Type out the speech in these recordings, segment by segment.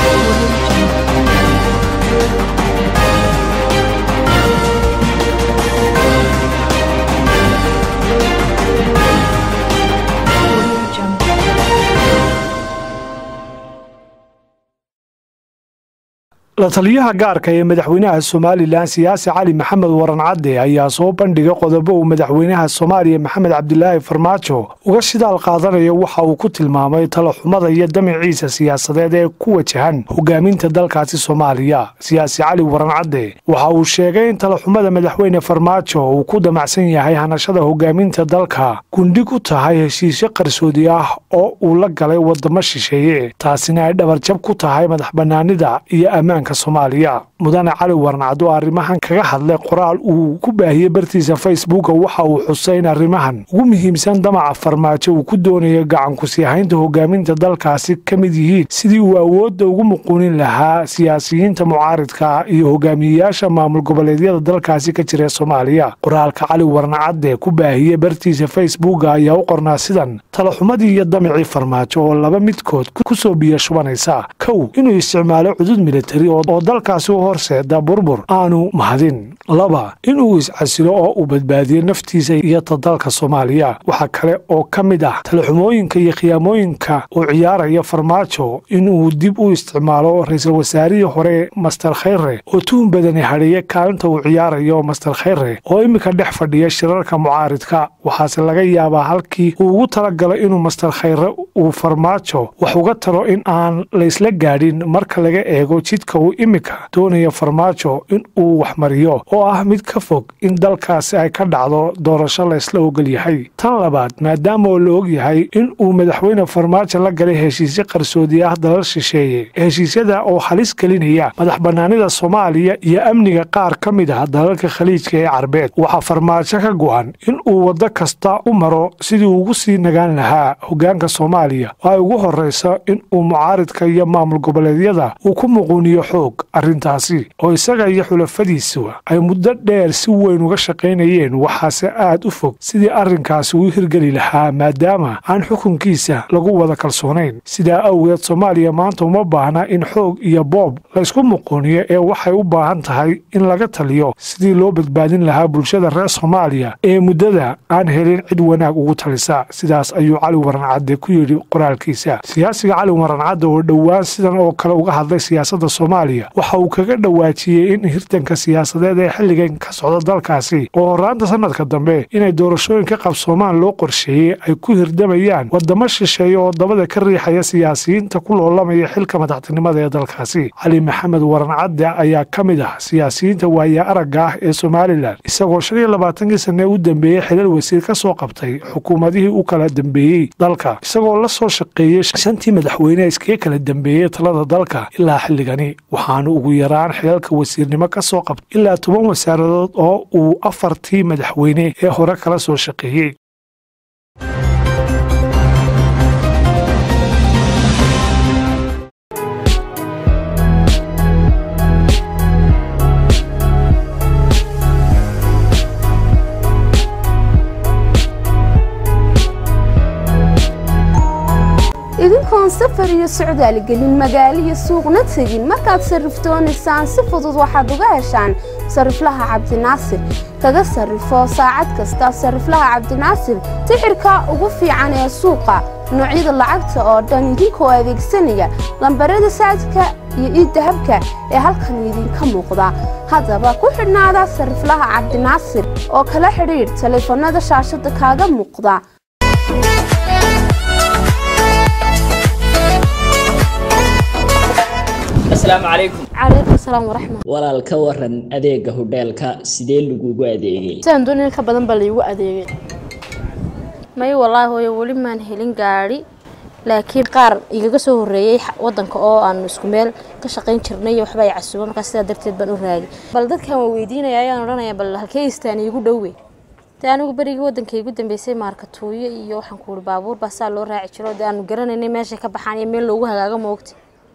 la taliyaha gaarka ee madaxweynaha somalilan siyaasi cali maxamed waran cadde ayaa soo bandhigay qodobo uu madaxweynaha soomaaliya maxamed cabdilaahi farmaajo uga shidaal qaadanayo waxa uu ku tilmaamay talaxumada iyo damiciisa siyaasadeed ee ku wajahan hogaaminta dalkaasi soomaaliya siyaasi cali waran cadde waxa uu sheegay in talaxumada madaxweyne farmaajo uu ku damacsan yahay hanashada hogaaminta dalka gundhig u tahay heshiisyo qarsoodi ah oo uu la galay wadamo shisheeye taasina ay dhabarjab ku tahay madax banaanida iyo ammaanka soomaaliya mudane cali warnacad oo arrimahan kaga hadlay qoraal uu ku baahiyey bartiisa facebooka waxa uu xusay in arrimahan ugu muhiimsan damaca farmaajo uu ku doonayo gacankusiihaynta hogaaminta dalkaasi ka mid yihiin sidii uu awoodda ugu muquunin lahaa siyaasiyiinta mucaaridka iyo hogaamiyeyaasha maamul goboleedyada dalkaasi ka jira soomaaliya qoraalka cali warnacadde ku baahiyey bartiisa facebooka ayaa u qornaa sidan talaxumadii iyo damicii farmaajo oo laba midkood ku soo biyo shubanaysa kow inuu isticmaalo cudud militari oo dalkaasi u horseeda burbur aanu mahadin laba inuu iscasilo oo uu badbaadiyo naftiisa iyo ta dalka soomaaliya waxaa kale oo ka mid ah talaxumooyinka iyo khiyaamooyinka uu ciyaaraya farmaajo inuu dib u isticmaalo ra-iisul wasaarihii hore master khayre oo tuhun badani hadheeya kaalinta uu ciyaarayo master khayre oo iminka dhex fadhiya shirarka mucaaridka waxaase laga yaabaa halkii uu ugu talagalay inuu master khayre uu farmaajo wax uga taro in aan laysla gaadhin marka laga eego jidka uu iminka doonaya farmaajo in uu waxmariyo oo ah mid ka fog in dalkaasi ay ka dhacdo doorasho laysla ogol yahay tan labaad maadaama oo la og yahay in uu madaxweyne farmaajo la galay heshiisyo qarsoodi ah dalal shisheeye heshiisyada oo halis gelinaya madax banaanida soomaaliya iyo amniga qaar ka mid ah dalalka khaliijka ee carbeed waxaa farmaajo ka go-an in uu waddo kasta u maro sidii ugu sii nagaan lahaa hogaanka soomaaliya oo ay ugu horreyso in uu mucaaridka iyo maamul goboleedyada uu ku muquuniyo xoog arrintaasi oo isaga iyo xulafadiisu ay muddo dheer si weyn uga shaqaynayeen waxaase aad u fog sidii arrinkaasi uu hirgeli lahaa maadaama aan xukunkiisa lagu wada kalsoonayn sidaa awgeed soomaaliya maanta uma baahna in xoog iyo boob laysku muquuniyo ee waxay u baahan tahay in laga taliyo sidii loo badbaadin lahaa bulshada reer soomaaliya ee muddada aan helin cid wanaag ugu talisa sidaas ayuu cali warancadde ku yidhi qoraalkiisa siyaasiga cali warancadde oo dhowaan sidan oo kale uga hadlay siyaasadda soomaaliya waxa uu kaga dhawaajiyey in hirtanka siyaasadeed ee xilligan ka socda dalkaasi oo horaanta sanadka dambe inay doorashooyin ka qabsoomaan loo qorsheeyey ay ku hirdamayaan wadamo shisheeye oo dabada ka riixaya siyaasiyiinta ku loolamaya xilka madaxtinimada ee dalkaasi cali maxamed warancadde ayaa ka mid ah siyaasiyiinta waaya aragga ah ee somalilan isagoo shan iyo labaatankii sanne u dambeeyey xilal wasiir ka soo qabtay xukuumadihii u kala dambeeyey dalka isagoo la soo shaqeeyey shantii madaxweyne iskaga kala dambeeyey talada dalka ilaa xilligani waxaanu ugu yaraan xilalka wasiirnimo ka soo qabtay ilaa toban wasaaradood oo uu afartii madaxweyne ee hore kala soo shaqeeyey idinkoon safar iyo socdaal gelin magaalo iyo suuqna tegin markaad sarrifdoonaysaan si fudud waxaad uga heshaan sarriflaha cabdinaasir kaga sarrifo saacad kasta sarriflaha cabdinaasir tixirka ugu fiican ee suuqa noocyada lacagta oo dhan idinkoo adeegsanaya lambarada saadka iyo iiddahabka ee halkan idinka muuqda haddaba ku xidhnaada sarriflaha cabdinaasir oo kala xidhiidh taleefannada shaashadda kaaga muuqda asalaamu calaykum calaykum salaam waraxmat walaal ka waran adeega hodheelka sidee lagugu adeegay sidaan doonaya ka badan baa laygu adeegay may wallaahi hooyo weli maan helin gaadhi laakiin qaar igaga soo horreeyey wadanka oo aanu isku meel ka shaqayn jirnay waxba ay casuuba markaa sidaa darteed baan u raagay bal dadkan waa weydiinaya ayaan odhanaya bal halkee istaan iigu dhowe dee anigu berigii wadanka igu dambeysay maarkatuuyo iyo waxaan ku uri baabuur baa saa loo raaci jiro dee aanu garanaynay meeshay ka baxaan iyo meel loogu hagaago moogta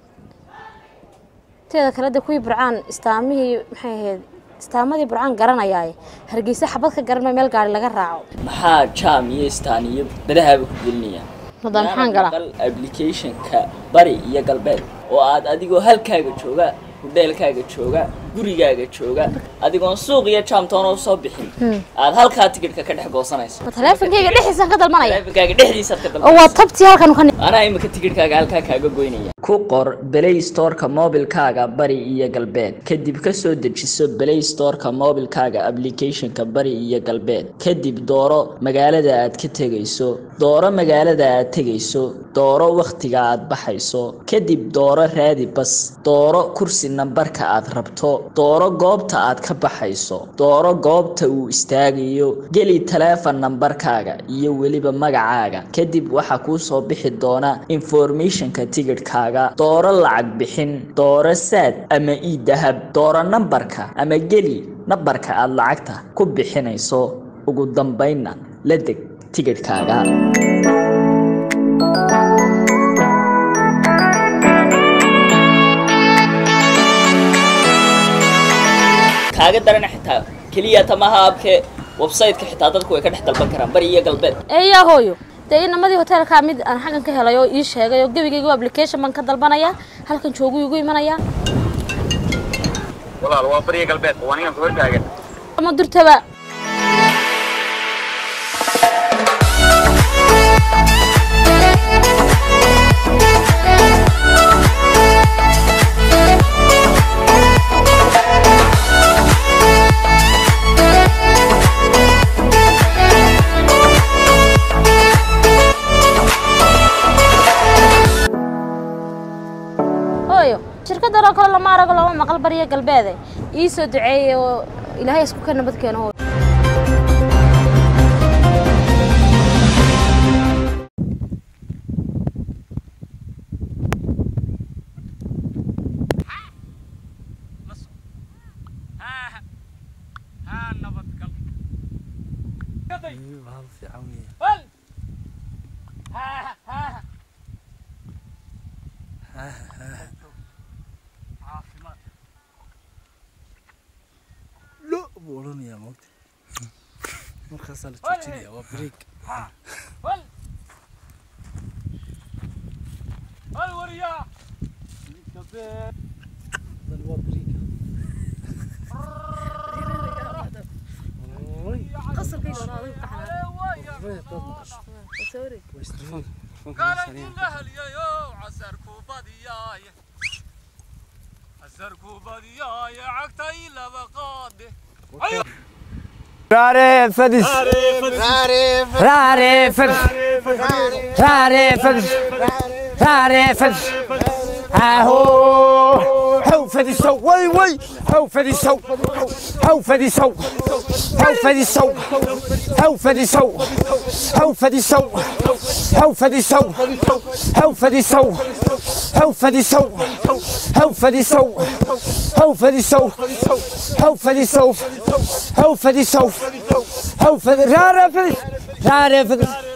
teeda kale dee kuwii burcaan istaamihii maxay ahayd istaamadii burcaan garanayaaye hargeysa xabad ka garanma meel gaari laga raaco maxaa jaam iyo istaan iyo dadahaaba ku gelinayaan Madam, maxaan galaa? maqal applicationka bari iyo galbeed oo aad adigoo halkaaga jooga hudheelkaaga jooga gurigaaga jooga adigoon suuq iyo jaamtoona usoo bixin aad halkaa tigidhka ka dhex goosanayso ma taleefankayga dhexdiisaan ka dalbanaya taleefankaaga dhexdiisaad ka oo waa dalbanayso tabtii halkan ka anaa imika tigidhkaaga halkaa kaaga goynaya ku qor play storeka mobilkaaga bari iyo galbeed kadib ka soo dejiso play storeka mobilkaaga applicationka bari iyo galbeed kadib dooro magaalada aad ka tegayso dooro magaalada aad tegayso dooro wakhtiga aad baxayso kadib dooro raadi bas dooro kursi nambarka aad rabto dooro goobta aad ka baxayso dooro goobta uu istaagayo geli taleefon nambarkaaga iyo weliba magacaaga kadib waxaa kuu soo bixi doona informationka tigidhkaaga dooro lacag bixin dooro saad ama ii dahab dooro nambarka ama geli nambarka aad lacagta ku bixinayso ugu dambaynna la deg tigidhkaaga kaaga darana xitaa keliya tamaha abke website-ka xitaa dadku way ka dhex dalban karaan bari iyo galbeed eeyaa hooyo dee inamadii hoteelkaa mid aan xaggan ka helay oo ii sheegay oo gebigayga application baan ka dalbanaya halkan joogu igu imanaya walaal waa bariya galbeed waa ninkan ku hortaagan ama durtaba hooyo shirkadan oo kale lama arago lama maqal bariya galbeede ii soo duceeyey oo ilaahay isku ka nabad keeno hooyo lo buu odhanayaa moogta markaasaa la joojinaya waa break Dan waa break. Oy. Oy, dad maqasho. Waa isdifaan. Telefoonka ma saaran. Rare fadis. Rare fadis. Rare fadis. Rare fadis. Aho. How fadis so. Way way. How fadis so. How fadis so. How fadis so. How fadis so. How fadis so. How fadis so. How fadis so. How fadis so. How fadis so. How fadis so. How fadis so. How fadis so. How fadis. Rare fadis. Rare fadis.